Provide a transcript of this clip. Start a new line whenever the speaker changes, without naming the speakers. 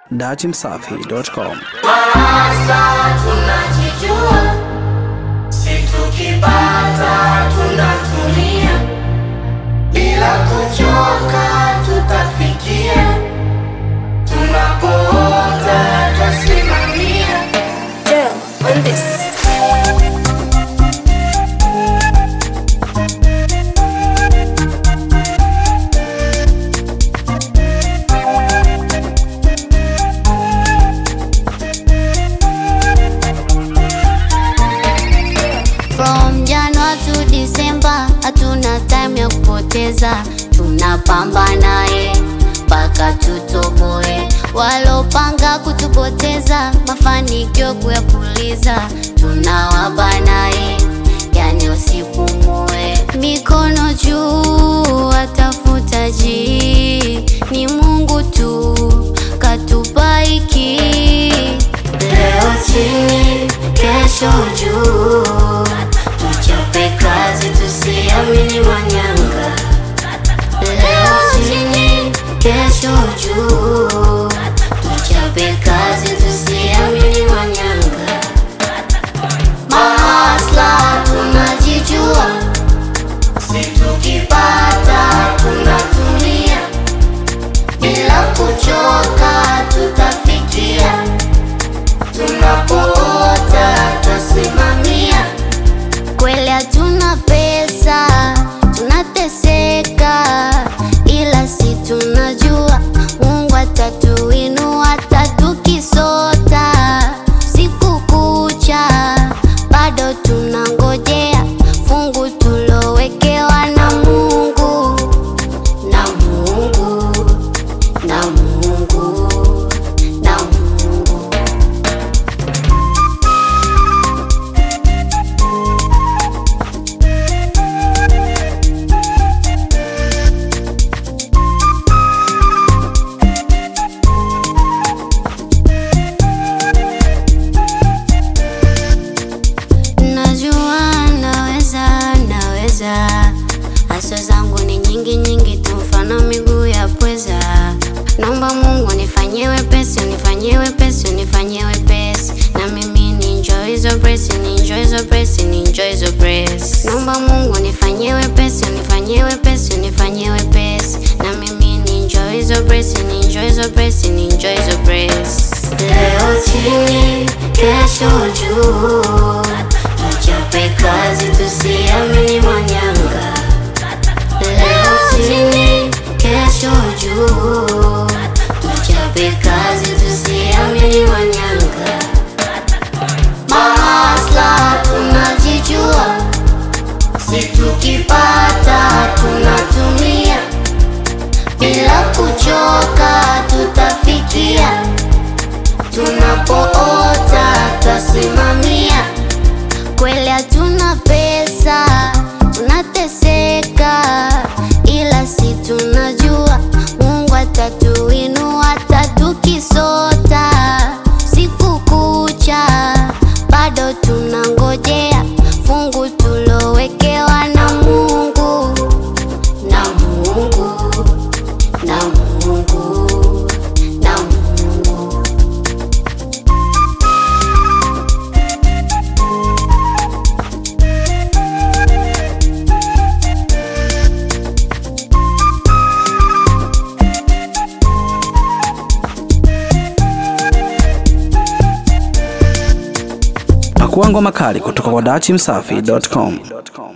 dachimsafi.com.
Maasa tunajijua, si tukipata tunatumia, bila kuchoka tutafikia, tunapoota twasimamia.
Damn, on this.
From January to December hatuna time ya kupoteza, tunapambana eh, mpaka tutoboe. Walopanga kutupoteza, mafanikio kuyapuliza, tunawabana eh, yani usipumue. Mikono juu, watafuta ji, ni Mungu tu katupa hiki Leo chini, kesho juu, tuchape kazi, tusiamini manyanga. Leo chini, kesho juu, tuchape kazi, tusiamini manyanga. Mahasla tunajijua,
Si tukipata tunatumia, bila kuchoka tutafikia, tunapoota twasimamia.
kweli hatuna pesa, tunateseka, ila si tunajua Mungu atatuinua, hata tukisota siku kucha, bado tunangojea fungu tulowekewa na Mungu, na Mungu, na Mungu, na Mungu. Najua naweza, naweza. Haso zangu ni nyingi nyingi tu, mfano miguu ya pweza. Naomba Mungu nifanyie wepesi, unifanyie wepesi, unifanyie wepesi, na mimi ni enjoy hizo press, ni enjoy hizo press, ni enjoy hizo press. Naomba Mungu nifanyie wepesi, unifanyie wepesi, unifanyie wepesi, na mimi ni enjoy hizo press, ni enjoy hizo press, ni enjoy hizo press. Leo chini, kesho juu, tuchape kazi, tusiamini manyanga. Leo chini, kesho juu, tuchape kazi, tusiamini manyanga. Mahasla tunajijua,
Si tukipata tunatumia, bila kuchoka tutafikia, tunapoota twasimamia.
kweli hatuna pesa, tunateseka, ila si tunajua Mungu atatuinua, hata tukisota siku kucha, bado tunangojea fungu tulowekewa na Mungu, na Mungu, na Mungu, na Mungu.
Pakua ngoma kali kutoka kwa dachimsafi.com.